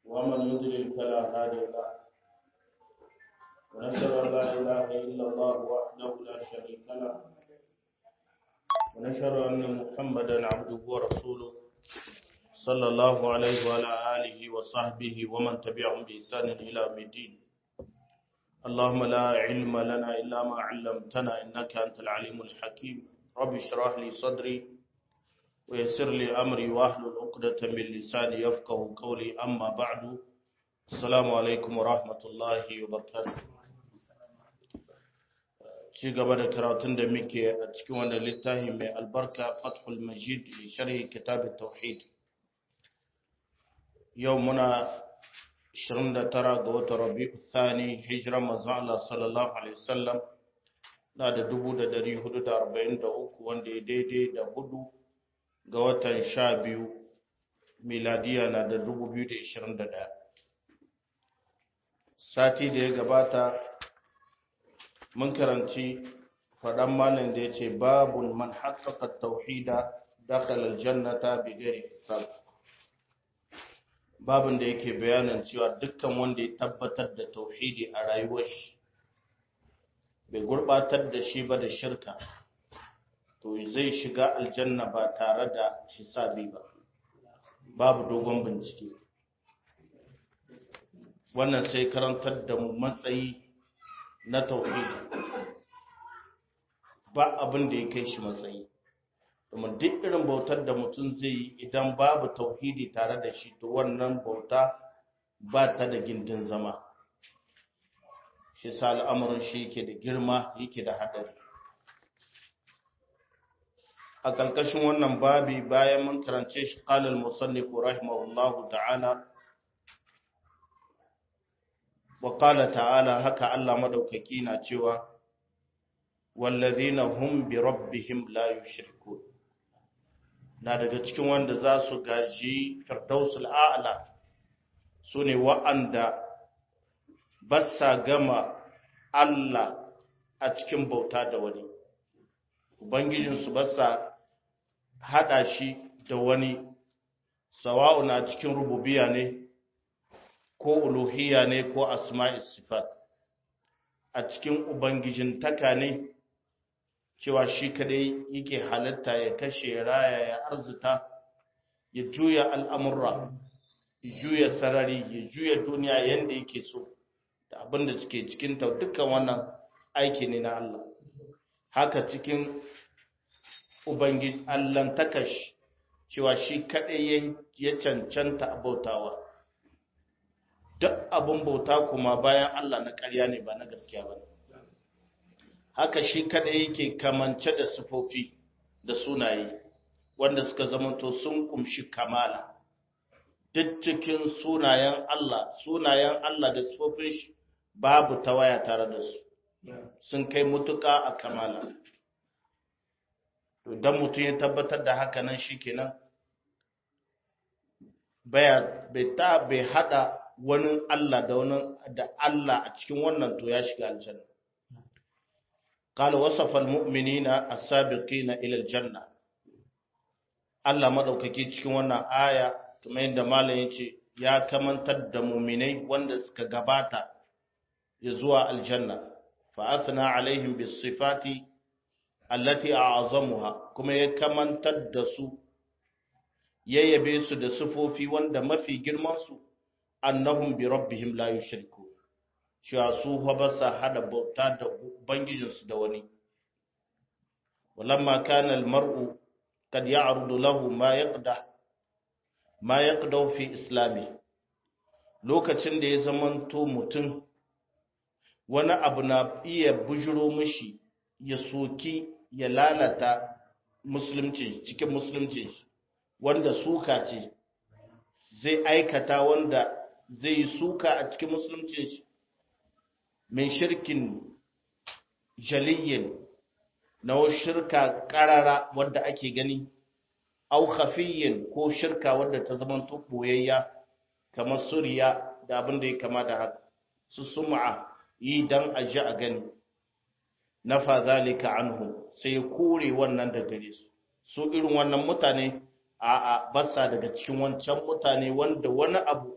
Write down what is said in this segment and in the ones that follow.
ومن يضلل فلا هادي له ونشهد أن لا إله إلا الله وحده لا شريك له ونشهد أن محمدا عبده ورسوله صلى الله عليه وعلى آله وصحبه ومن تبعهم بإحسان إلى يوم الدين اللهم لا علم لنا إلا ما علمتنا إنك أنت العليم الحكيم رب اشرح لي صدري ويسر لي أمري واحلل عقدة من لساني يفقه قولي أما بعد السلام عليكم ورحمة الله وبركاته ci gaba da karatun da muke a cikin wannan littafi mai albarka fathul majid li sharhi kitab tauhid yau muna 29 ga watan rabi'u thani hijira manzo Allah sallallahu alaihi wasallam na da 1443 wanda ya daidai da hudu ga watan 12 miladiya na da 2021 sati da ya gabata mun karanci faɗan malin da ya ce babun man haƙaƙa tauhida dakhalar jannata bigari hisab babun da yake bayanin cewa dukkan wanda ya tabbatar da tauhidi a rayuwar shi bai gurbatar da shi ba da shirka to zai shiga aljanna ba tare da hisabi ba babu dogon bincike wannan sai karantar da mu matsayi na tauhidi ba abin da ya kai shi matsayi domin duk irin bautar da mutum zai yi idan babu tauhidi tare da shi to wannan bauta ba ta da gindin zama shi sa al'amuran shi yake da girma yake da haɗari a ƙarƙashin wannan babi bayan mun karance shi ƙalal musallifu rahimahullahu ta'ala wa ƙala ta'ala haka Allah madaukaki na cewa wallazina hum bi rabbihim la yushrikun na daga cikin wanda za su gaji firdausul a'la sune wa'anda basa gama Allah a cikin bauta da wani ubangijinsu basa hada shi da wani sawa'u na cikin rububiya ne ko uluhiyya ne ko asma'is sifat a cikin ubangijin taka ne cewa shi kadai yake halatta ya kashe raya ya arzita ya juya al'amurra ya juya sarari ya juya duniya yadda yake so da abin da suke cikin ta dukkan wannan aiki ne na Allah haka cikin ubangiji Allahn takash cewa shi kadai ya cancanta abautawa duk abin bauta kuma bayan Allah na ƙarya ne ba na gaskiya ba ne haka shi kada yake kamance da sufofi da sunaye wanda suka zamanto sun kumshi kamala duk cikin sunayen Allah sunayen Allah da sufofin shi babu tawaya tare da su sun kai mutuka a kamala don mutum ya tabbatar da haka nan shi kenan bai ta bai hada wani Allah da wani da Allah a cikin wannan to ya shiga aljanna qala wasafa almu'minina as-sabiqina ila aljanna Allah madaukake cikin wannan aya kuma yadda malam yace ya kamantar da mu'minai wanda suka gabata ya zuwa aljanna fa athna alaihim bis sifati allati a'zamuha kuma ya kamantar da su yayyabe su da sifofi wanda mafi girman su annahum bi rabbihim la yushriku cewa su fa ba sa hada bauta da ubangijinsu da wani walamma kana almar'u kad ya'rudu lahu ma yaqda ma yaqda fi islami lokacin da ya zamanto mutum wani abu na iya bujiro mishi ya soki ya lalata musulunci cikin musulunci wanda suka ce zai aikata wanda zai yi suka a cikin musulunci shi min shirkin jaliyin na shirka karara wadda ake gani au khafiyyin ko shirka wadda ta zama boyayya kamar suriya da abin da ya kama da haka su sum'a yi dan a ji a gani nafa zalika anhu sai kore wannan da gare su su irin wannan mutane a a basa daga cikin wancan mutane wanda wani abu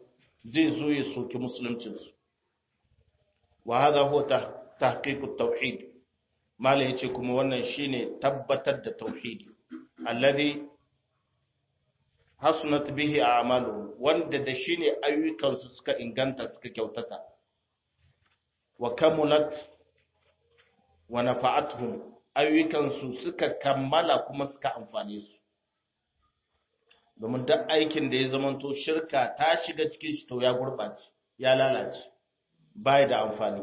zai zo ya soki musuluncinsu wa hadha huwa tahqiqut tauhid mala yace kuma wannan shine tabbatar da tauhidi alladhi hasunat bihi a'malu wanda da shine ayyukansu suka inganta suka kyautata wa kamulat wa nafa'atuhum ayyukansu suka kammala kuma suka amfane su domin duk aikin da ya zamanto shirka ta shiga cikin shi to ya gurbace ya lalace bai da amfani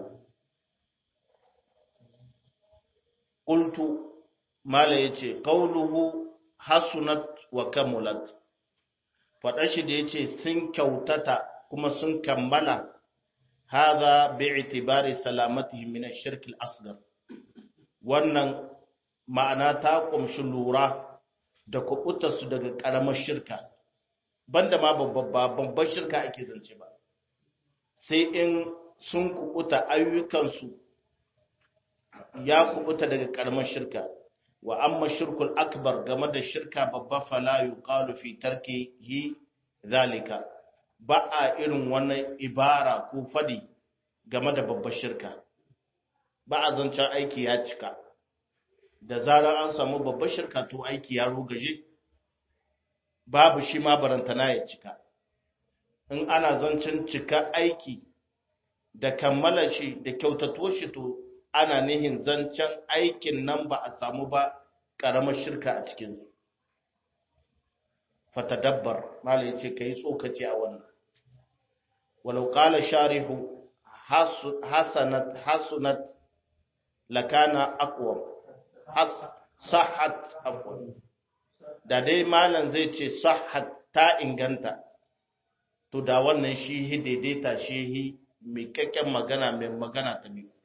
qultu mala yace qawluhu hasunat wa kamulat fada shi da yace sun kyautata kuma sun kammala hadha bi'tibari salamatihim min ash-shirk al-asghar wannan ma'ana ta kumshi lura da kubutarsu daga ƙaramar shirka banda ma babban shirka ake zance ba sai in sun kubuta ayyukansu ya kubuta daga ƙaramar shirka wa amma shirkul akbar game da shirka babba fala yuqalu fi tarkihi zalika ba a irin wannan ibara ko fadi game da babbar shirka ba a zancen aiki ya cika da zarar an samu babbar shirka to aiki ya rugaje babu shi ma barantana ya cika in ana zancen cika aiki da kammala shi da kyautatuwar shi to ana nihin zancen aikin nan ba a samu ba ƙaramar shirka a cikinsu fatadabbar malai ce ka yi tsokaci a wannan walau ƙala sharihu hasanat hasunat lakana aqwam sahat afwan da dai malam zai ce sahat ta inganta to da wannan shi hi daidaita shi hi mai kakken magana mai magana ta biyu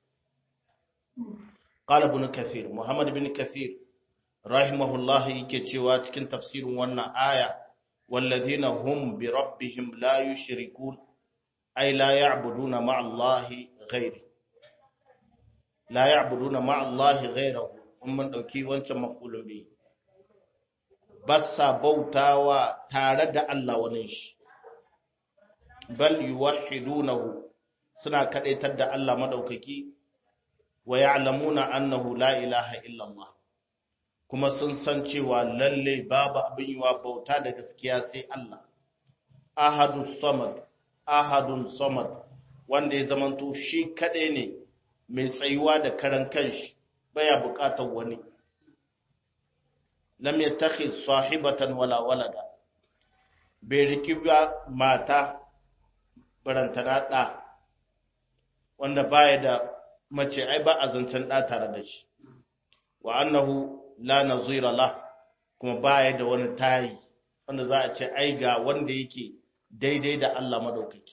qala ibn kathir muhammad ibn kathir rahimahullah yake cewa cikin tafsirin wannan aya walladhina hum bi rabbihim la yushrikun ay la ya'buduna ma'a allahi ghairi la ya'buduna ma'a allahi ghayrahu in mun ɗauki wancan mafulun biyu ba sa bautawa tare da Allah wani shi bal yuwahhidunahu suna kadaitar da Allah madaukaki wa ya'lamuna annahu la ilaha illa Allah kuma sun san cewa lalle babu abin yiwa bauta da gaskiya sai Allah ahadus samad ahadun samad wanda ya zamanto shi kadai ne mai tsayuwa da karan kanshi baya bukatar wani lam yattakhid sahibatan wala walada bai riki ba mata barantana da wanda baya da mace ai ba a zancen da tare da shi wa annahu la nazira la kuma baya da wani tayi wanda za a ce ai ga wanda yake daidai da Allah madaukaki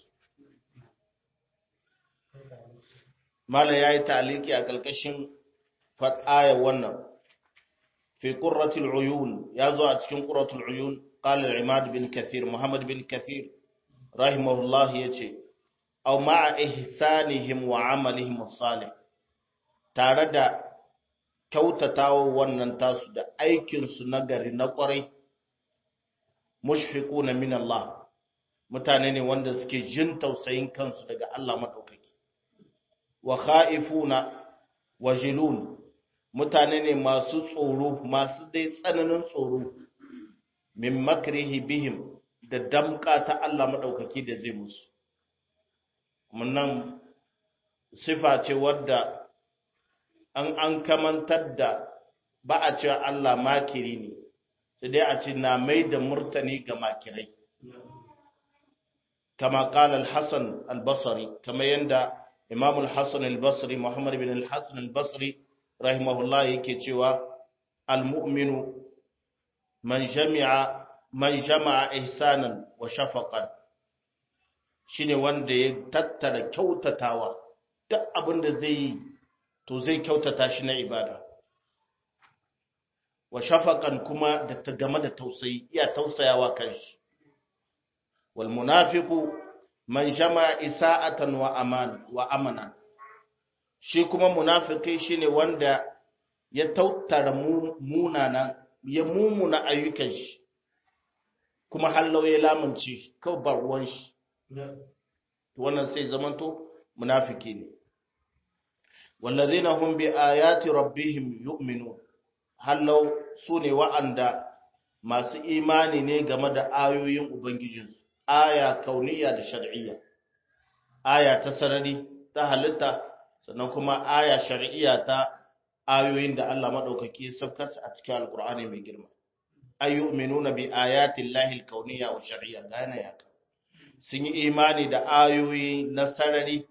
mala yayi taliki a kalkashin aya wannan fi qurratil uyun yazo a cikin qurratul uyun qala al-imad bin kathir muhammad bin kathir rahimahullah yace aw ma'a ihsanihim wa amalihim salih tare da kyautatawa wannan tasu da aikin su nagari na kwarai mushfiquna min Allah mutane ne wanda suke jin tausayin kansu daga Allah madaukaki wa khaifuna wajilun mutane ne masu tsoro masu dai tsananin tsoro min makrihi bihim da damka ta Allah madaukaki da zai musu munnan sifa ce wadda an an kamantar da ba a cewa Allah makiri ne sai dai a ce na mai da murtani ga makirai kama qala al-hasan al-basri kama yanda imam al-hasan al-basri muhammad bin al-hasan al-basri rahimahullah yake cewa al-mu'minu man jami'a man jama'a ihsanan wa shafaqan shine wanda ya tattara kyautatawa duk abin da zai yi to zai kyautata shi na ibada wa shafaqan kuma da ta game da tausayi iya tausayawa kanshi wal munafiqu man jama'a isa'atan wa aman wa amana shi kuma munafiki shine wanda ya tautara munana ya mumuna ayyukan shi kuma hallau ya lamunce kawai ba ruwan shi to wannan sai zamanto munafiki ne wallazina hum bi ayati rabbihim yu'minun hallau sune wa'anda masu imani ne game da ayoyin ubangijinsu aya kauniya da shar'iyya aya ta sarari ta halitta sannan kuma aya shar'iyya ta ayoyin da Allah madaukaki ya saukar a cikin alqur'ani mai girma ayyuminuna bi ayati llahi alkauniyya wa shar'iyya gane ya sun yi imani da ayoyi na sarari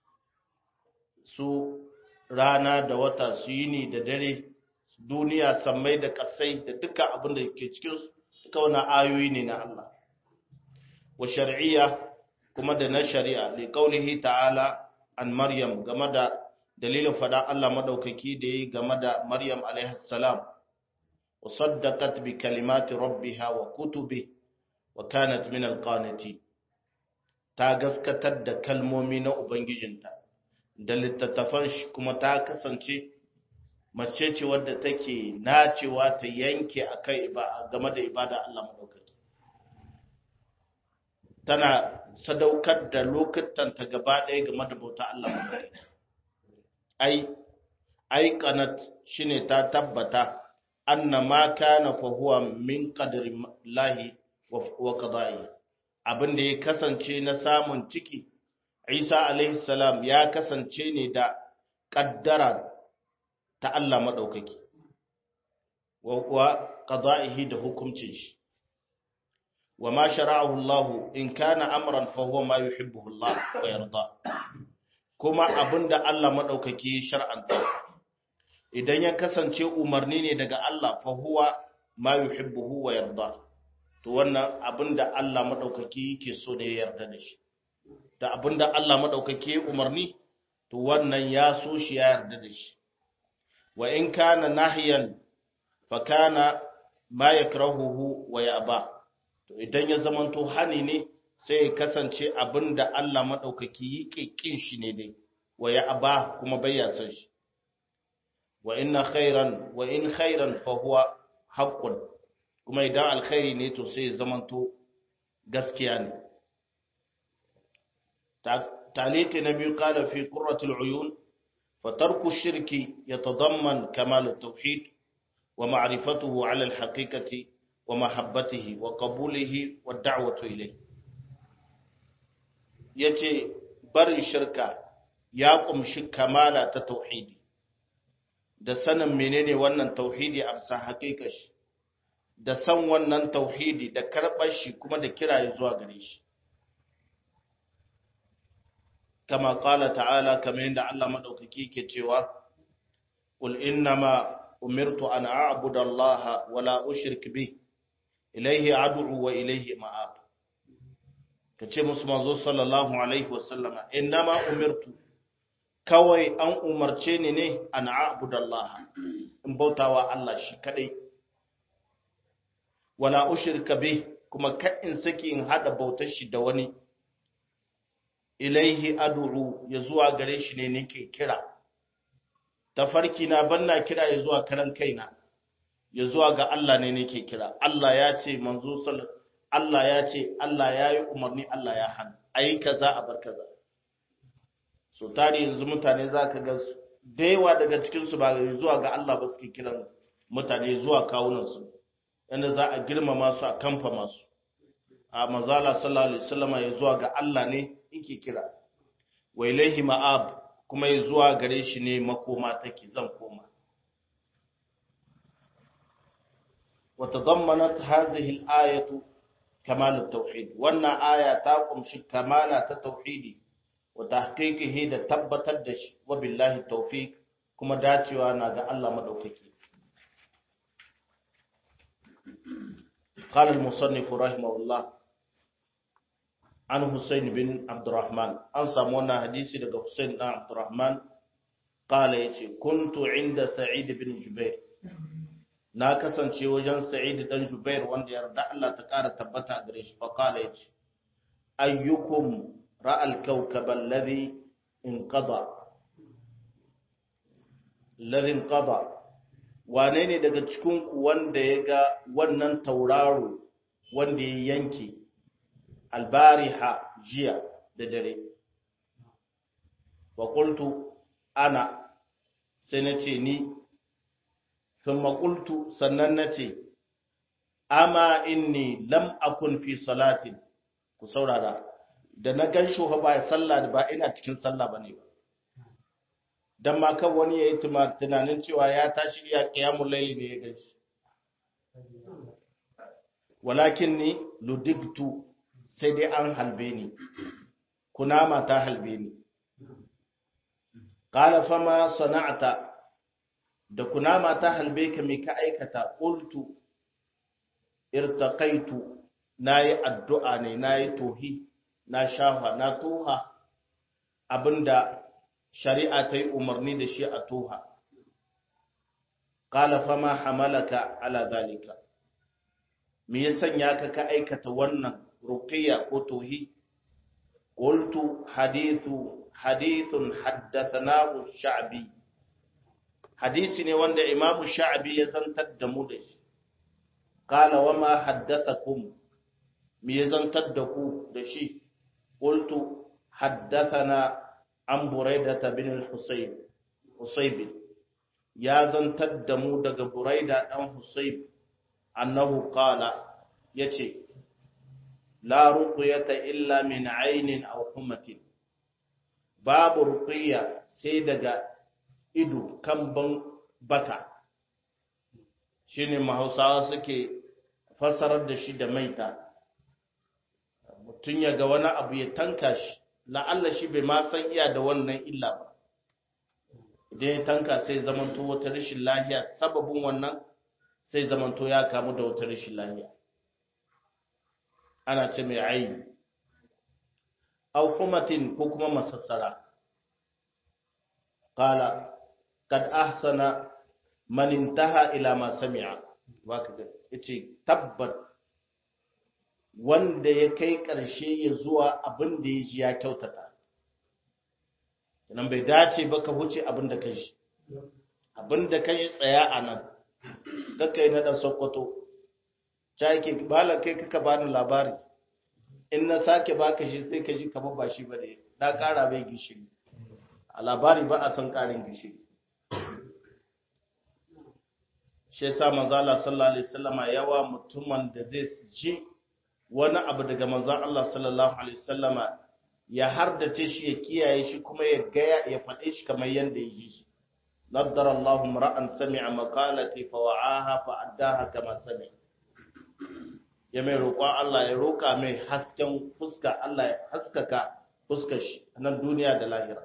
su rana da wata su yini da dare duniya sammai da kasai da duka abin da ke cikin duka wani ayoyi ne na Allah wa shar'iyya kuma da na shari'a li qaulihi ta'ala an maryam game da dalilin fada Allah madaukaki da yi game da maryam alaihi salam wa saddaqat bi kalimati rabbiha wa kutubi wa kanat min alqanitin ta gaskatar da kalmomi na ubangijinta da littattafan shi kuma ta kasance mace ce wadda take nacewa ta yanke akai game da ibada Allah madaukaki tana sadaukar da lokutanta gaba ɗaya game da bauta Allah madaukaki ai ai kanat shine ta tabbata anna ma kana fa huwa min qadri lahi wa qada'i abin da ya kasance na samun ciki Isa alaihi salam ya kasance ne da kaddara ta Allah madaukaki wa kuwa qada'ihi da hukuncin shi wa ma shara'ahu Allah in kana amran fa huwa ma yuhibbuhu Allah wa yarda kuma abinda Allah madaukaki ya shar'anta idan ya kasance umarni ne daga Allah fa huwa ma yuhibbuhu wa yarda to wannan abinda Allah madaukaki yake so ne ya yarda da shi da abinda Allah madaukaki ya umarni to wannan ya so shi ya yarda da shi wa in kana nahiyan fa kana ma yakrahuhu wa ya'ba to idan ya zamanto hani ne sai ya kasance abinda Allah madaukaki yake kin shi ne dai wa ya'ba kuma bai ya san shi wa inna khairan wa in khairan fa huwa haqqun kuma idan alkhairi ne to sai ya zamanto gaskiya ne تعليق النبي قال في قرة العيون فترك الشرك يتضمن كمال التوحيد ومعرفته على الحقيقة ومحبته وقبوله والدعوة إليه yace barin shirka ya kumshi kamala ta tauhidi da sanin menene wannan tauhidi a bisa haƙiƙa shi da san wannan tauhidi da karɓar shi kuma da kiraye zuwa gare shi كما قال تعالى كما عند الله مدوكي كتوا قل إنما أمرت أن أعبد الله ولا أشرك به إليه أدعو وإليه مآب kace musu manzo sallallahu alaihi wasallama innama umirtu kawai an umarce ni ne an a'budallaha in bautawa Allah shi kadai wala ushrika bih kuma ka in saki in hada bautar shi da wani ilaihi ad'u ya zuwa gare shi ne nake kira tafarki na banna kira ya zuwa karan kaina ya zuwa ga Allah ne nake kira Allah ya ce manzo sallallahu Allah ya ce Allah ya yi umarni Allah ya hana ayi kaza a bar kaza so tare yanzu mutane zaka ga da yawa daga cikin su ba zuwa ga Allah ba suke kiran mutane zuwa kawunan su yanda za a girmama su a kamfa masu a mazala sallallahu alaihi wasallam ya zuwa ga Allah ne yake kira wa ilaihi ma'ab kuma ya zuwa gare shi ne makoma take zan koma wa tadammanat hadhihi al-ayatu kamal at-tauhid wannan aya ta kumshi kamala ta tauhidi wa tahqiqihi da tabbatar da shi wa billahi tawfiq kuma dacewa na ga Allah madaukaki قال المصنف رحمه الله an Hussein bin Abdurrahman an samu wannan hadisi daga Hussein dan Abdurrahman kala yace kuntu inda Sa'id bin Jubair na kasance wajen Sa'id dan Jubair wanda yarda Allah ta kara tabbata gare shi fa kala yace ayyukum ra'al kawkab alladhi inqada alladhi inqada wane ne daga cikin ku wanda ya ga wannan tauraro wanda ya yanke albariha jiya da dare wa qultu ana sai na ce ni thumma qultu sannan na ce amma inni lam akun fi salatin ku saurara da na gan shi ba sallah ba ina cikin sallah bane ba dan ma kan wani yayi tunanin cewa ya tashi iya qiyamul layli ne ya ganshi walakin ni ludigtu sai dai an halbe ni kunama ta halbe ni qala fama sana'ta da kunama ta halbe ka me ka aikata qultu irtaqaitu nayi addu'a ne nayi tohi na shafa na toha abinda shari'a ta yi umarni da shi a toha qala fama hamalaka ala zalika me ya sanya ka ka aikata wannan ruqiyya ko tohi qultu hadithu hadithun haddathanahu sha'bi hadisi ne wanda imamu sha'bi ya zantar da mu da shi qala wama haddathakum me ya zantar da ku da shi qultu haddathana an buraidata bin al-husayb husayb ya zantar da mu daga buraida dan husayb annahu qala yace la ruqyata illa min aynin aw humatin babu ruqiyya sai daga ido kan ban baka shine mahausawa suke fassarar da shi da maita mutun ya ga wani abu ya tanka shi la'alla shi bai ma san iya da wannan illa ba idan ya tanka sai zamanto wata rashin lahiya sababin wannan sai zamanto ya kamu da wata rashin lahiya ana ce mai ayi au humatin ko kuma masassara qala kad ahsana man intaha ila ma sami'a waka ga yace tabbat wanda ya kai ƙarshe ya zuwa abin da ya ji ya kyautata nan bai dace ba ka huce abin da ka ji abin da ka ji tsaya a nan kaka yi na ɗan sokoto ta yake bala kai kaka bani labari in na sake baka shi sai ka ji kamar ba shi ba da na ƙara bai gishiri a labari ba a san ƙarin gishiri shi yasa manzala sallallahu alaihi wasallama yawa mutumin da zai ji wani abu daga manzan Allah sallallahu Alaihi wasallama ya hardace shi ya kiyaye shi kuma ya gaya ya faɗe shi kamar yadda ya ji shi. Naddar Allah ra'an sami'a makalati fa wa'aha fa addaha kama sami. Ya mai roƙon Allah ya roƙa mai hasken fuska Allah ya haskaka fuskar shi a nan duniya da lahira.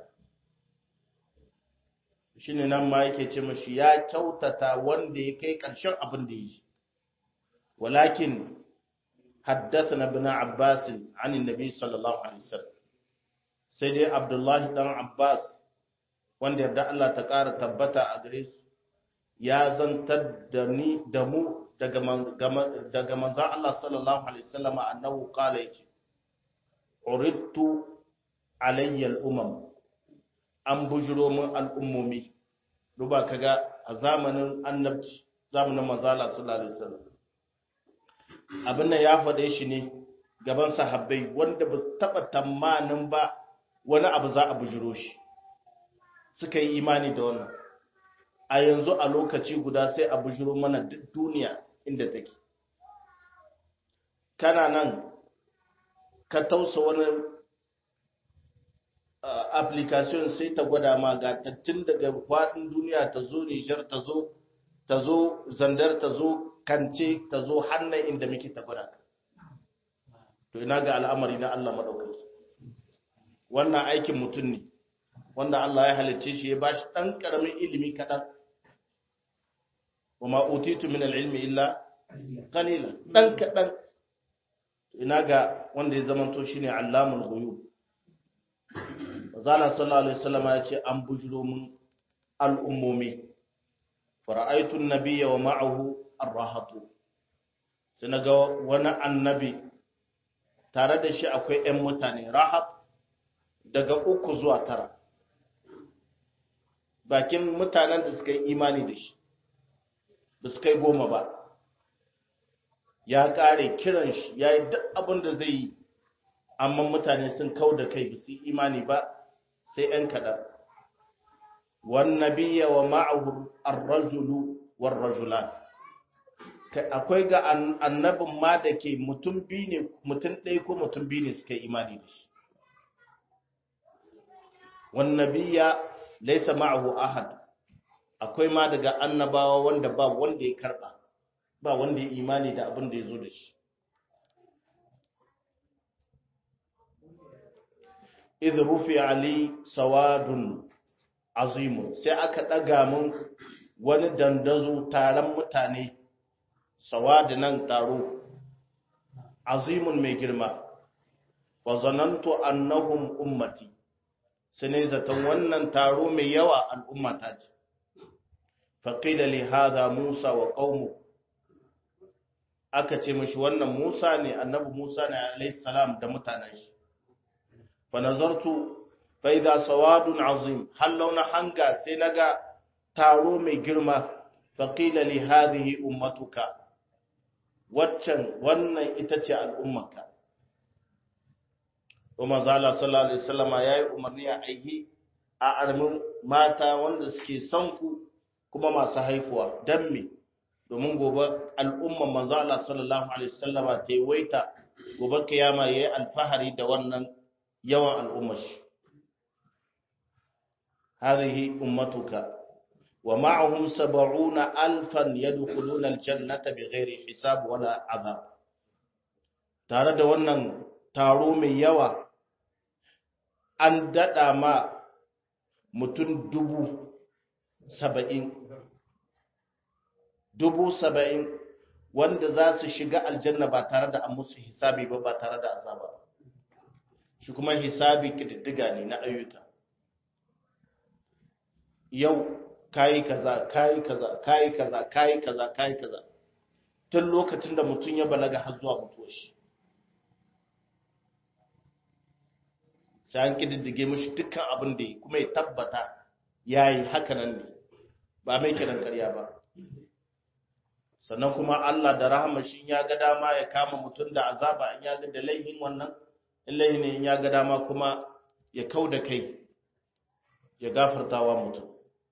Shi ne nan ma yake ce mashi ya kyautata wanda ya kai ƙarshen abin da ya ji. Walakin حدثنا ابن عباس عن النبي صلى الله عليه وسلم سيدي عبد الله بن عباس wanda yarda Allah ta ƙara tabbata a gare su ya zantar da ni da mu daga daga manzon Allah sallallahu alaihi wasallam annahu qala yace uridtu alayya al-umam an bujuro min al'ummomi duba kaga a zamanin annabci zamanin manzon Allah sallallahu alaihi wasallam abin nan ya faɗe shi ne gaban sahabbai wanda ba su taɓa tamanin ba wani abu za a bujiro shi suka yi imani da wannan a yanzu a lokaci guda sai a bujiro mana duk duniya inda take kana nan ka tausa wani application sai ta gwada ma ga tattun daga faɗin duniya ta zo nijar ta zo ta zo zandar ta zo kance ta zo hannun inda muke tabbata to ina ga al'amari na Allah madaukaki wannan aikin mutum ne wanda Allah ya halicce shi ya bashi dan karamin ilimi kadan wama utitu min al-ilmi illa qalila dan kadan ina ga wanda ya zamanto shine allamul ghuyub zala sallallahu alaihi wasallam ya ce an bujuro mun al'ummomi fara'aitu an-nabiyya wa ma'ahu arrahatu sai na ga wani annabi tare da shi akwai 'yan mutane rahat daga uku zuwa tara bakin mutanen da suka yi imani da shi ba su kai goma ba ya kare kiran shi ya yi duk abin da zai yi amma mutane sun kau da kai ba su yi imani ba sai ‘yan kaɗan wannabiya wa ma'ahu ar-rajulu war rajulan akwai ga annabin ma da ke mutum biyu ne mutum ɗaya ko mutum biyu ne suka imani da shi wannabiya laisa ma'ahu ahad akwai ma daga annabawa wanda ba wanda ya karba ba wanda ya imani da abin da ya zo da shi idh rufi ali sawadun azimun sai aka daga mun wani dandazo taron mutane sawadi nan taro azimun mai girma wa zanantu annahum ummati sai zaton wannan taro mai yawa al'ummata ce faƙila li hadha musa wa qaumu aka ce mishi wannan musa ne annabi musa ne alayhi salam da mutanen shi fa nazartu fa idha sawadun azim hal launa hanga sai naga taro mai girma faƙila li hadhihi ummatuka waccan wannan ita ce al'ummarka Umar Zala sallallahu Alaihi wasallama ya yi umarni a aihi a armin mata wanda suke son ku kuma masu haifuwa don me domin gobe al'umman manzala sallallahu Alaihi wasallama ta yi waita gobe kiyama ya yi alfahari da wannan yawan al'ummar shi. Harihi ummatuka wa ma'ahum saba'una alfan yadkhuluna aljannata bighairi hisab wala azab tare da wannan taro mai yawa an daɗa ma mutum dubu saba'in dubu saba'in wanda za su shiga aljanna ba tare da an musu hisabi ba ba tare da azaba shi kuma hisabi ƙididdiga ne na ayyuka yau kayi kaza kayi kaza kayi kaza kayi kaza kayi kaza tun lokacin da mutum ya balaga har zuwa mutuwar shi sai an kididdige mashi dukkan abin da kuma ya tabbata ya yi hakanan ne ba mai kiran karya ba sannan kuma Allah da rahama shi ya ga dama ya kama mutum da azaba in ya ga da laihin wannan in laihin in ya ga dama kuma ya kau da kai ya gafartawa mutum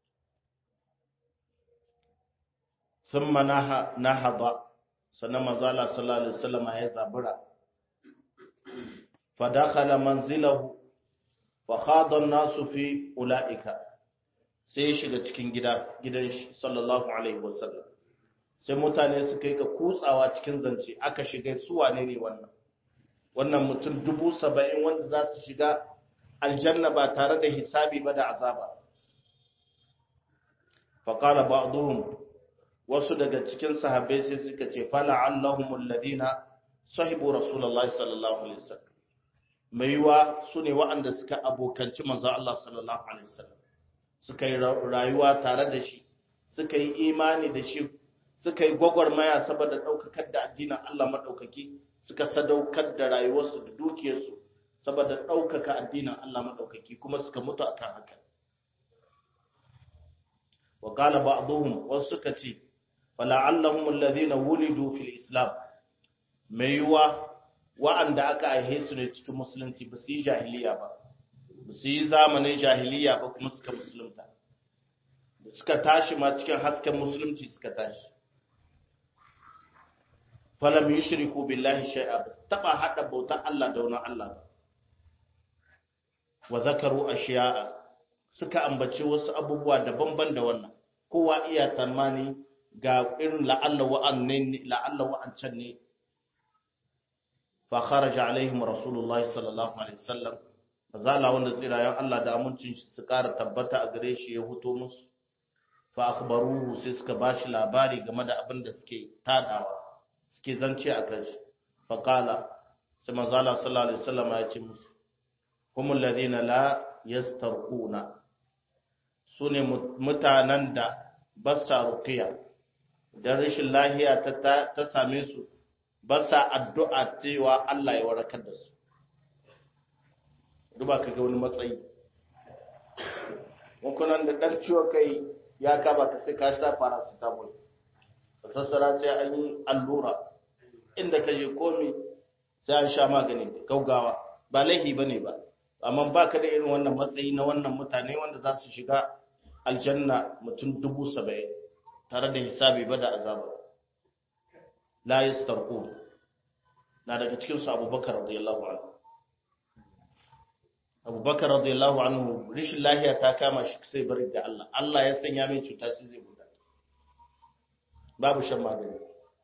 thumma nahada sannan manzala sallallahu alaihi wasallam ya zabura fa dakhala manzilahu wa khada an-nasu fi ulaika sai ya shiga cikin gida gidan shi sallallahu alaihi wasallam sai mutane suka yi ka kutsawa cikin zance aka shiga su wane ne wannan wannan mutum dubu saba'in wanda za su shiga aljanna ba tare da hisabi ba da azaba faƙala ba'duhum wasu daga cikin sahabbai sai suka ce fala allahum alladhina sahibu rasulullahi sallallahu alaihi wasallam mai yiwa su ne waɗanda suka abokanci manzon Allah sallallahu alaihi wasallam suka yi rayuwa tare da shi suka yi imani da shi suka yi gwagwarmaya saboda ɗaukakar da addinin Allah maɗaukaki suka sadaukar da rayuwarsu da dukiyarsu saboda ɗaukaka addinin Allah maɗaukaki kuma suka mutu akan haka wa qala ba'dhum wasu suka ce fala'allahum alladhina wulidu fil islam mai yiwa wa'anda aka aihe su ne cikin musulunci ba su yi jahiliya ba ba su yi zamanin jahiliya ba kuma suka musulunta suka tashi ma cikin hasken musulunci suka tashi falam yushriku billahi shay'a bas taba hada bautar Allah da wani Allah ba wa zakaru ashiya'a suka ambaci wasu abubuwa daban-ban da wannan kowa iya tamani ga irin la'alla wa'annan la'alla wa'ancan ne fa kharaja alaihim rasulullahi sallallahu alaihi wasallam mazala wanda tsirayen Allah da amincin shi su ƙara tabbata a gare shi ya huto musu fa akhbaruhu sai suka bashi labari game da abin da suke tadawa suke zance a kan shi fa qala sai mazala sallallahu alaihi wasallam ya ce musu humul ladina la yastarquna sune mutanen da ba sa ruqiya dan rashin lahiya ta ta same su ba sa addu'a cewa Allah ya warakar da su duba ka ga wani matsayi wankunan da ɗan ciwo kai ya kaba ka sai ka sha paracetamol a sassara sai an yi allura inda ka je komi sai an sha magani gaugawa ba laihi ba ne ba amma baka da irin wannan matsayi na wannan mutane wanda za su shiga aljanna mutum dubu saba'in tare da hisabi ba da azaba la yastarqu na daga cikin su abubakar radiyallahu anhu abubakar radiyallahu anhu rishin lahiya ta kama shi sai bari da Allah Allah ya sanya mai cuta shi zai guda babu shan magani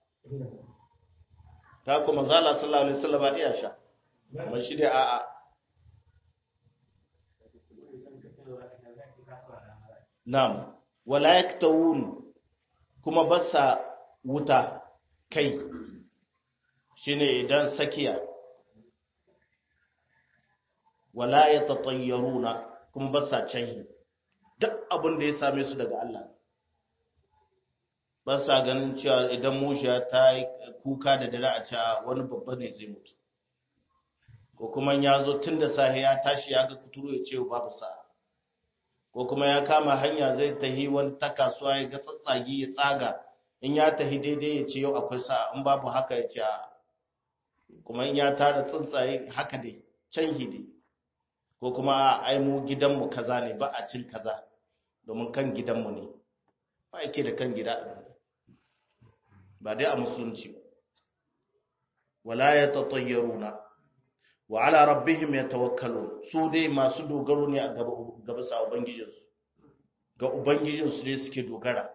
ta kuma zala sallallahu alaihi wasallam ba iya sha amma shi dai a'a na'am wala yaktawun kuma basa wuta kai shine idan sakiya wala yatatayyaruna kuma basa canhi duk abin da ya same su daga Allah ba sa ganin cewa idan mushiya ta yi kuka da dare a cewa wani babba ne zai mutu ko kuma ya zo tun da sahi ya tashi ya ga kuturu ya ce babu sa'a ko kuma ya kama hanya zai tahi wani ta kasuwa ya ga tsatsagi ya tsaga in ya tahi daidai ya ce yau akwai sa'a in babu haka ya ce a kuma in ya tara tsuntsaye haka dai can hidi ko kuma a ai mu gidanmu kaza ne ba a cin kaza domin kan gidanmu ne ba yake da kan gida ba dai a musulunci ba wala ya tatayyaruna wa ala rabbihim yatawakkalun su dai masu dogaro ne a gaba gaba sa ubangijinsu ga ubangijinsu ne suke dogara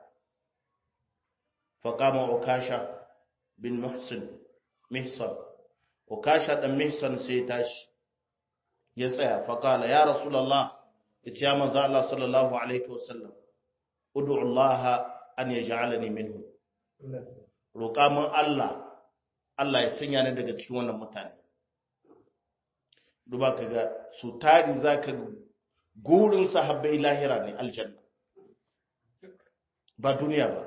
faqama ukasha bin muhsin mihsan ukasha dan mihsan sai tashi ya tsaya faqala ya rasulullah yace ya manzo Allah sallallahu alaihi wasallam ud'u Allah an yaj'alani minhu roƙa mun Allah Allah ya sanya ni daga cikin wannan mutane duba ka ga su tari za ka gurin sahabbai lahira ne aljanna ba duniya ba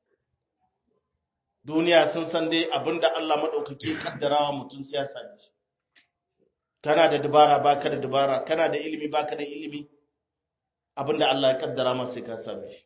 duniya sun san dai abinda Allah maɗaukaki kaddarawa mutum siyasa ne kana da dabara baka da dabara kana da ilimi baka da ilimi abinda Allah ya kaddara masa sai ka same shi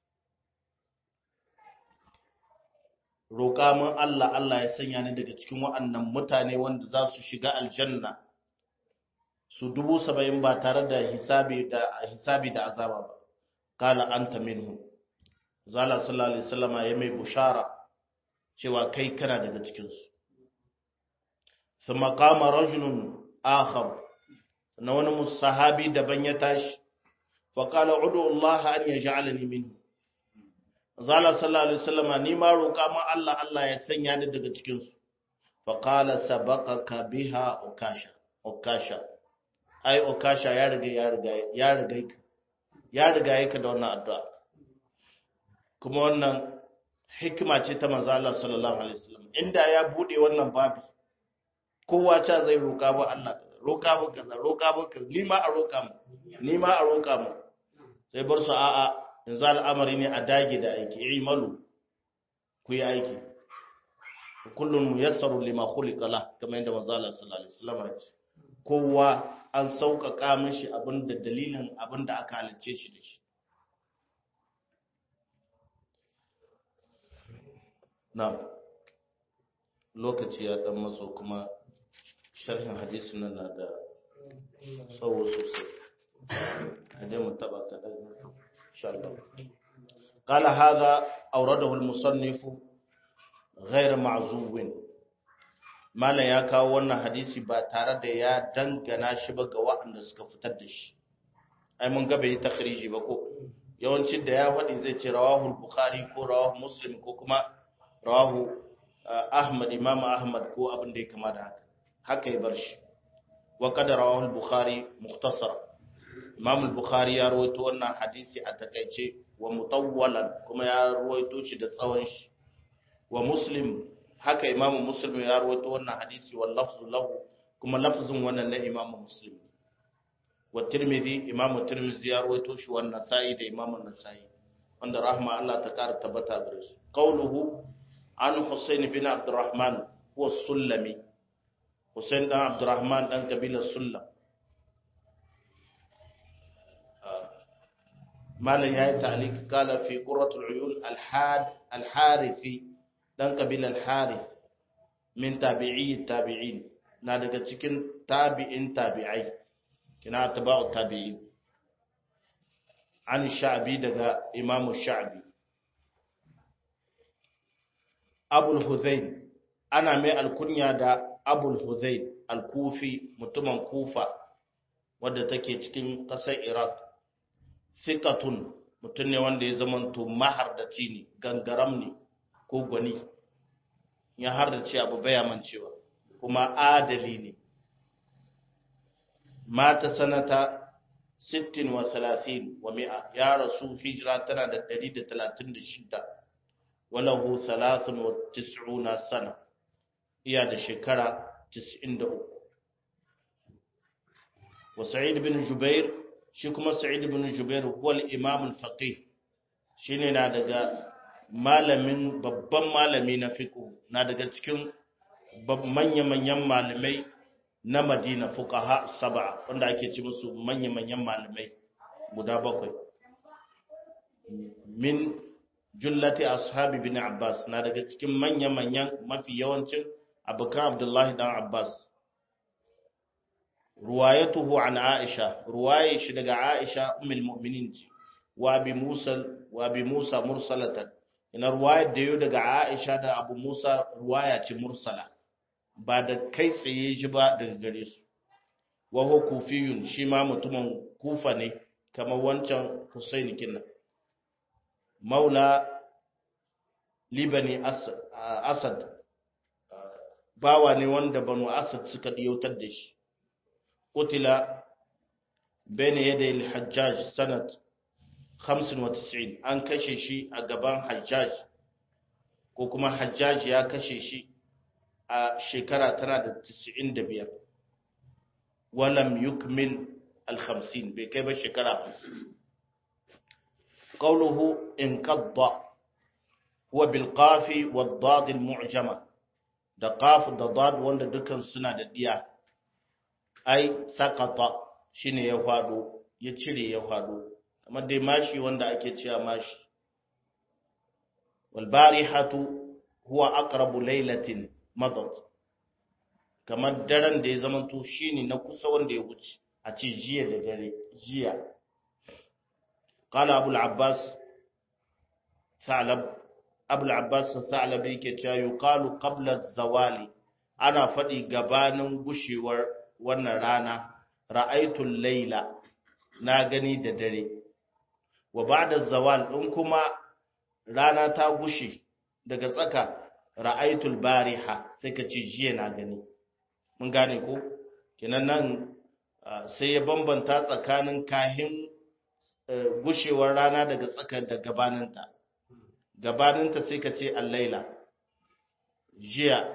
roƙa mun Allah Allah ya sanya ni daga cikin wa'annan mutane wanda za su shiga aljanna su dubu saba'in ba tare da hisabi da hisabi da azaba ba kala anta minhu zala sallallahu alaihi wasallama ya mai bushara cewa kai kana daga cikin su thumma qama rajulun akhar na wani musahabi daban ya tashi fa qala udu Allah an yaj'alani minhu zala sallallahu alaihi wasallama ni ma roƙa ma Allah Allah ya sanya ni daga cikin su fa qala sabaqaka biha ukasha ukasha ai okasha ya riga ya riga ya riga ka ya riga yake da wannan addu'a kuma wannan hikima ce ta manzo Allah sallallahu alaihi wasallam inda ya bude wannan babi kowa ta zai roka ba Allah roka ba kaza roka ba kaza ni ma a roka mu ni ma a roka mu sai bar su a'a yanzu al'amari ne a dage da aiki imalu ku yi aiki kullun muyassaru lima khuliqa la kamar yadda manzo Allah sallallahu alaihi wasallam ya ce kowa an sauƙaƙa mashi abin da dalilin abin da aka halicce shi da shi. Na, lokaci ya ɗan maso kuma sharhin hadisi nan na da tsawo sosai. Hade mu taɓa kaɗan, insha Allah. قال هذا أورده المصنف غير معزوب Malam ya kawo wannan hadisi ba tare da ya dangana shi ba ga waɗanda suka fitar da shi. Ai mun ga bai yi takhriji ba ko yawanci da ya faɗi zai ce rawahu Bukhari ko rawahu Muslim ko kuma rawahu Ahmad Imam Ahmad ko abin da ya kama da haka. Haka ya bar shi. Wa qad rawahu Bukhari mukhtasar. Imam Bukhari ya rawaito wannan hadisi a takaice wa mutawwalan kuma ya rawaito shi da tsawon shi. Wa Muslim haka imamu muslim ya rawaito wannan hadisi wal lafzu lahu kuma lafzun wannan na imamu muslim wa tirmidhi imamu tirmidhi ya rawaito shi wannan sa'i da imamu nasai wanda rahma Allah ta kara tabbata gare su qawluhu an husayn bin abdurrahman huwa sulami husayn dan abdurrahman dan kabilar sullam malan yayi ta'liq kala fi qurratul uyun al-had al-harithi dan kabilar harith min tabi'i tabi'in na daga cikin tabi'in tabi'ai kina tabi'u tabi'in an sha'bi daga imamu sha'bi abul huzayn ana mai alkunya da abul huzayn al-kufi mutumin kufa wadda take cikin ƙasar iraq fiqatun mutum ne wanda ya zamanto mahardaci ne gangaram ne ko gwani ya hardace abu baya mancewa kuma adali ne mata sanata 60 wa 30 wa mi'a ya rasu hijira tana da 136 walahu 93 sana iya da shekara 93 wa sa'id bin jubair shi kuma sa'id bin jubair huwa al-imam al-faqih shine na daga malamin babban malami na fiqh na daga cikin manya-manyan malamai na Madina fuqaha sab'a wanda ake ci musu manya-manyan malamai guda bakwai min jullati ashabi bin Abbas na daga cikin manya-manyan mafi yawancin abokan Abdullahi dan Abbas ruwayatuhu an Aisha ruwaye shi daga Aisha ummul mu'minin wa bi Musa wa bi Musa mursalatan ina ruwayar da yau daga Aisha da Abu Musa ruwaya ce mursala ba da kai tsaye shi ba daga gare su wa huwa kufiyun shi ma mutumin kufa ne kamar wancan Husaini kinna maula libani asad bawa ne wanda banu asad suka diyautar da shi qutila bayna yaday al-hajjaj sanat 95 an kashe shi a gaban hajjaj ko kuma hajjaj ya kashe shi a shekara tana da 95 walam yukmil al-50 bai kai ba shekara 50 qawluhu inqadda huwa bil qafi wad dad al mu'jama da qaf da dad wanda dukan suna da diya ai sakata shine ya fado ya cire ya fado kamar dai mashi wanda ake cewa mashi wal barihatu huwa aqrabu laylatin madad kamar daren da ya zamanto shine na kusa wanda ya wuce a ce jiya da dare jiya qala abul abbas thalab abul abbas thalab yake cewa yuqalu qabla az-zawali ana fadi gabanin gushewar wannan rana ra'aytul layla na gani da dare wa ba'da zawal in kuma rana ta gushe daga tsaka ra'aytul bariha sai ka ce jiya na gani mun gane ko kenan nan sai ya bambanta tsakanin kahin gushewar rana daga tsaka da gabaninta gabaninta sai ka ce allaila jiya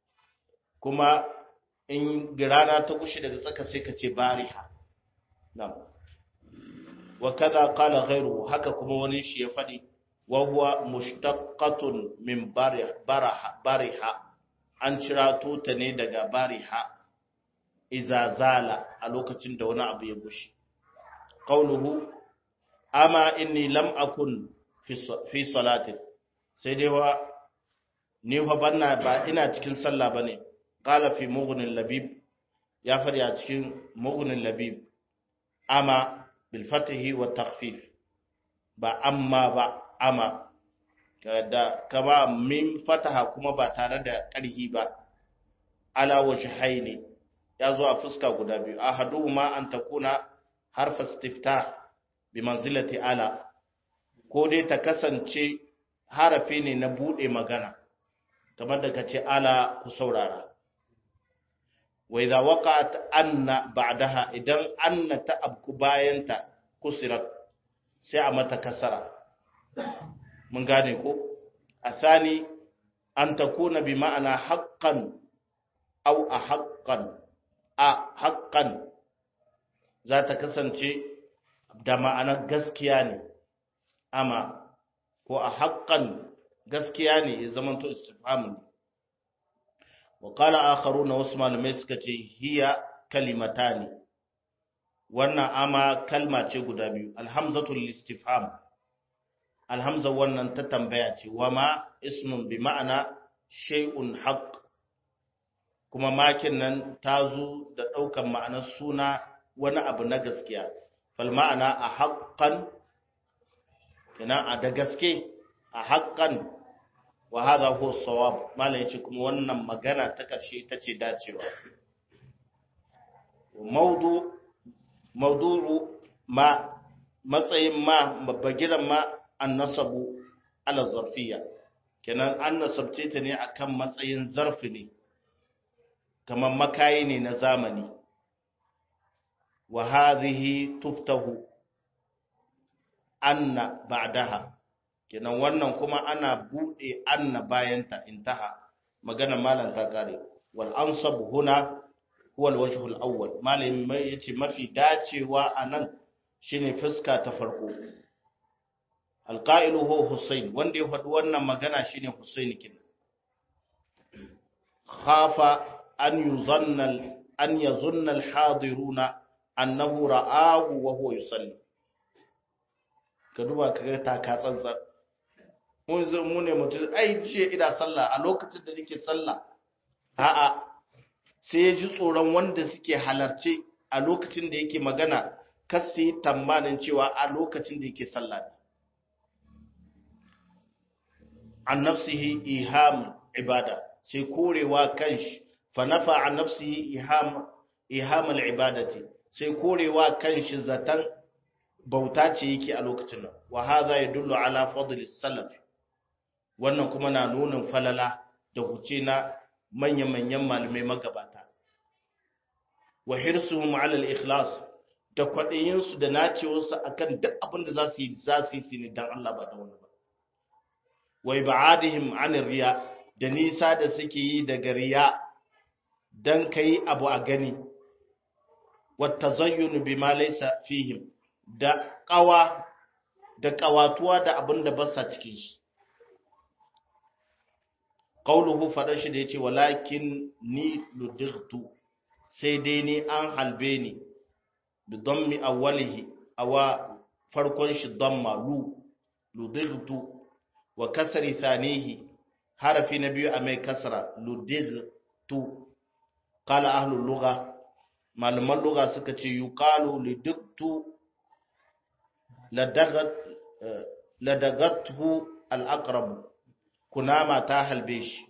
kuma in rana ta gushe daga tsaka sai ka ce bariha na'am wa kaza qala ghayru haka kuma wani shi ya fadi wa huwa mushtaqqatun min bariha bariha an cirato ta ne daga bariha iza zala a lokacin da wani abu ya gushe qauluhu amma inni lam akun fi salatin sai dai wa ni fa banna ba ina cikin sallah bane qala fi mughnil labib ya fadi a cikin mughnil labib amma bil fatihi wa takhfif ba amma ba amma da kama min fataha kuma ba tare da ƙarhi ba ala wajhaini ya zo a fuska guda biyu ahaduhuma an takuna harfa istiftah bi manzilati ala ko dai ta kasance harafi ne na bude magana kamar da kace ala ku saurara wa idza waqa'at anna ba'daha idan anna ta abku bayanta kusirat sai a mata kasara mun gane ko athani an takuna bi ma'ana haqqan aw a haqqan a haqqan za ta kasance da ma'anar gaskiya ne amma ko a haƙƙan gaskiya ne ya zama to istifhamu ne wa qala akharuna wasu malamai suka ce hiya kalimatani wannan ama kalma ce guda biyu alhamzatu listifham alhamza wannan ta tambaya ce wa ma ismun bi ma'ana shay'un haqq kuma makin nan ta zo da ɗaukan ma'anar suna wani abu na gaskiya fal ma'ana a haqqan ina a da gaske a haqqan wa hadha huwa sawab malai yace kuma wannan magana ta karshe ita ce dacewa maudu maudu'u ma matsayin ma bagiran ma an nasabu ala zarfiya kenan an nasabce ta ne akan matsayin zarfi ne kamar makayi ne na zamani wa hadhihi tuftahu anna ba'daha kenan wannan kuma ana bude anna bayanta intaha magana malam ta kare wal ansab huna huwa al-wajh al-awwal malam mai yace mafi dacewa anan shine fuska ta farko alqa'ilu huwa husayn wanda ya faɗi wannan magana shine husayn kin khafa an yuzanna an yazunna al-hadiruna annahu ra'ahu wa huwa yusalli ka duba ka ga taka tsantsan mun zo mu ne mutum ai ce ina sallah a lokacin da nake sallah a'a sai ya ji tsoron wanda suke halarce a lokacin da yake magana kar su yi tamanin cewa a lokacin da yake sallah ne an nafsihi iham ibada sai korewa kanshi fa nafa an nafsihi iham iham al-ibadati sai korewa kanshi zatan bauta ce yake a lokacin nan wa hadha yadullu ala fadl salaf wannan kuma na nunin falala da huce na manya-manyan malamai magabata wa hirsuhum ala al-ikhlas da kwadayin su da nacewarsu akan duk abin da za su yi za su yi ne dan Allah ba da wani ba wa ibadihim an riya da nisa da suke yi daga riya dan kai abu a gani wa tazayyun bima laysa fihim da ƙawa da ƙawatuwa da abin da ba sa cikin shi. Ƙauluhu faɗa shi da ya ce, walakin ni ludirtu, sai dai ni an halbe ni, da don mi awalihi, a wa farkon shi don malu, ludirtu, wa kasari thanihi, harafi na biyu a mai kasara, ludirtu, kala ahlul luga, malaman luga suka ce, yukalu lidiktu ladagathu al'akrabu kunama ta halbe shi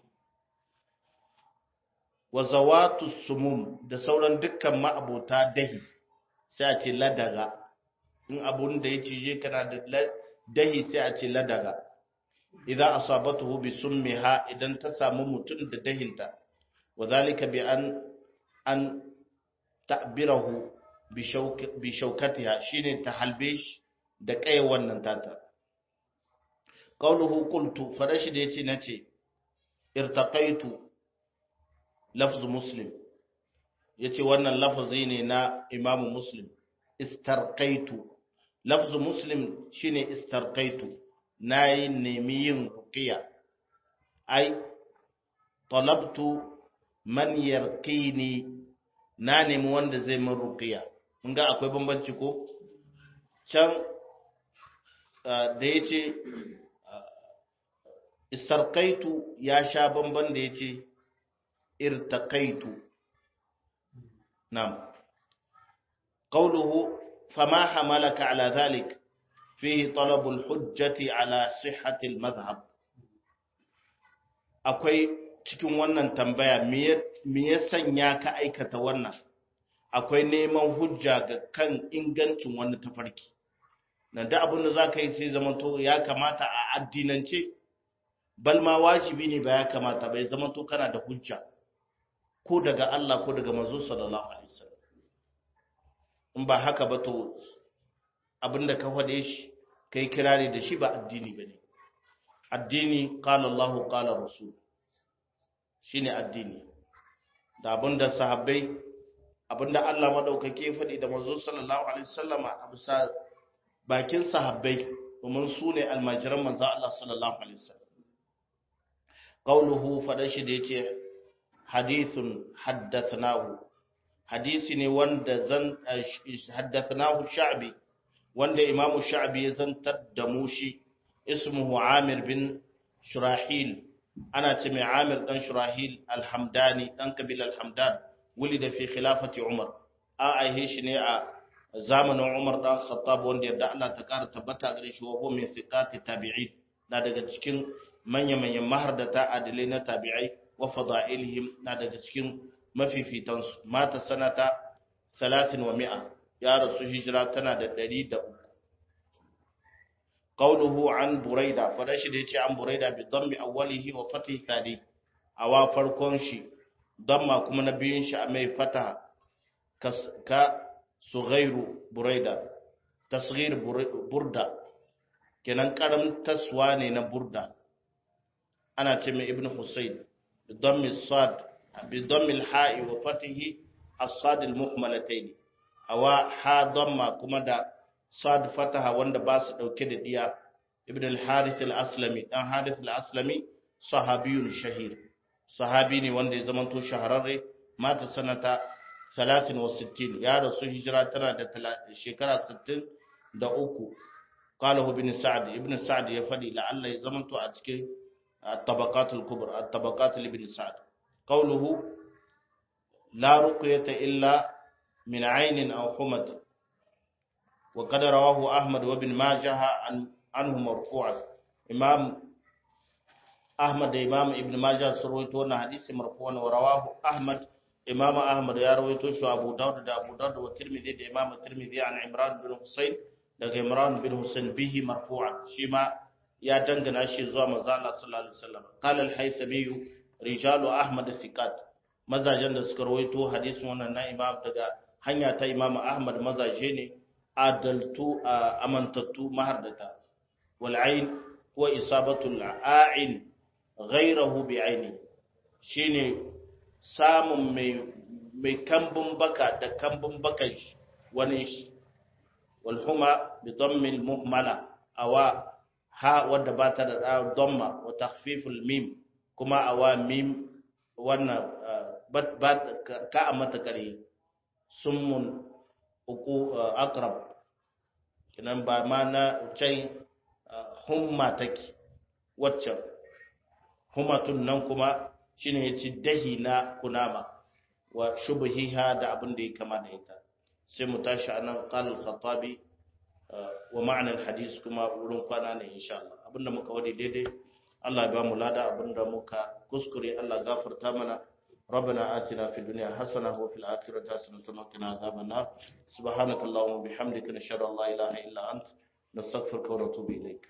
wa zawatu sumum da sauran dukkan ma'abota dahi sai a ce ladaga in abun da ya cije kana da dahi sai a ce ladaga idan asabatuhu bi summiha idan ta samu mutum da dahinta wa zalika bi an an ta'birahu bi shaukatiha shine ta halbe shi da kai wannan tata qauluhu qultu farashi da yace nace irtaqaitu lafz muslim yace wannan lafazi ne na imamu muslim istarqaitu lafz muslim shine istarqaitu nayi nemi yin ruqiya ai talabtu man yarqini na nemi wanda zai min ruqiya mun ga akwai bambanci ko can da ya ce istarkaitu ya sha bamban da ya ce irtakaitu nam qawluhu fama hamalaka ala dhalik fihi talabul hujjati ala sihhati al-madhhab akwai cikin wannan tambaya me ya sanya ka aikata wannan akwai neman hujja ga kan ingancin wani tafarki nan da abin da za ka yi sai zama to ya kamata a addinance bal ma wajibi ne ba ya kamata bai zama to kana da hujja ko daga Allah ko daga manzo sallallahu alaihi wasallam in ba haka ba to abin da ka fade shi kai kirari da shi ba addini bane addini qala Allah qala rasul shine addini da abin da sahabbai abinda Allah madaukake faɗi da manzo sallallahu alaihi wasallama a bisa bakin sahabbai domin su ne almajiran manzo Allah sallallahu alaihi wasallam qauluhu fada shi da yace hadithun haddathnahu hadisi ne wanda zan haddathnahu sha'bi wanda imamu sha'bi ya zantar da mu shi ismuhu amir bin shurahil ana ce mai amir dan shurahil alhamdani dan kabil alhamdan ولد في خلافة عمر an aihe shi ne a zamanin Umar dan Khattab wanda yadda Allah ta kara tabbata gare shi wa huwa min thiqati tabi'in na daga cikin manya-manyan mahardata adilai na tabi'ai wa fada'ilihim na daga cikin mafifitan su mata sanata 30 wa mi'a ya rasu hijira tana da 103 qawluhu an buraida fada shi da yace an buraida bi dhammi awwalihi wa fathi thani awa farkon shi damma kuma na biyun shi a mai fata ka sughairu buraida tasghir burda kenan karam taswa ne na burda ana ce mai ibn husayn bidammi sad bidammi al-ha'i wa fatihi as-sad al-muhmalatayn awa ha damma kuma da sad fataha wanda ba su dauke da diya ibn al-harith al-aslami dan harith al-aslami sahabiyun shahir sahabi ne wanda ya zamanto shahararre mata sanata 63 ya rasu hijira tana da shekara 63 qalahu ibn sa'd ibn sa'd ya fadi la'alla ya zamanto a cikin at-tabaqat al-kubra at-tabaqat ibn sa'd qawluhu la ruqyata illa min 'aynin aw humat wa qad rawahu ahmad wa ibn majah anhu marfu'an imam ahmad da imam ibn majah sun rawaito wannan hadisi marfu'an wa rawahu ahmad imam ahmad ya rawaito shi abu daud da abu daud wa tirmidhi da imam tirmidhi an imran bin husayn daga imran bin husayn bihi marfu'an shi ma ya dangana shi zuwa manzo Allah sallallahu alaihi wasallam qala al-haythami rijalu ahmad thiqat mazajen da suka rawaito hadisin wannan na imam daga hanya ta imam ahmad mazaje ne adaltu amantattu mahardata wal ain huwa isabatul a'in ghayrahu bi aini shine samun mai mai kambun baka da kambun bakan shi wani shi wal huma bi dammil muhmala awa ha wadda ba ta da damma wa takhfiful mim kuma awa mim wannan ba ka a mata kare summun uku akrab kinan ba ma na can humma take waccan humatun nan kuma shine yace dahi na kunama wa shubhiha da abin da ya kama da ita sai mu tashi anan qala al-khattabi wa ma'na al-hadis kuma wurin kwana ne insha Allah abinda muka wadi daidai Allah ya ba mu lada abinda muka kuskure Allah gafarta mana ربنا آتنا في الدنيا حسنة وفي الآخرة حسنة وقنا عذاب النار سبحانك اللهم وبحمدك نشهد أن لا إله إلا أنت نستغفرك ونتوب إليك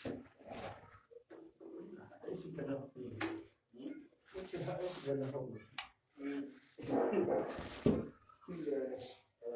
Thank you.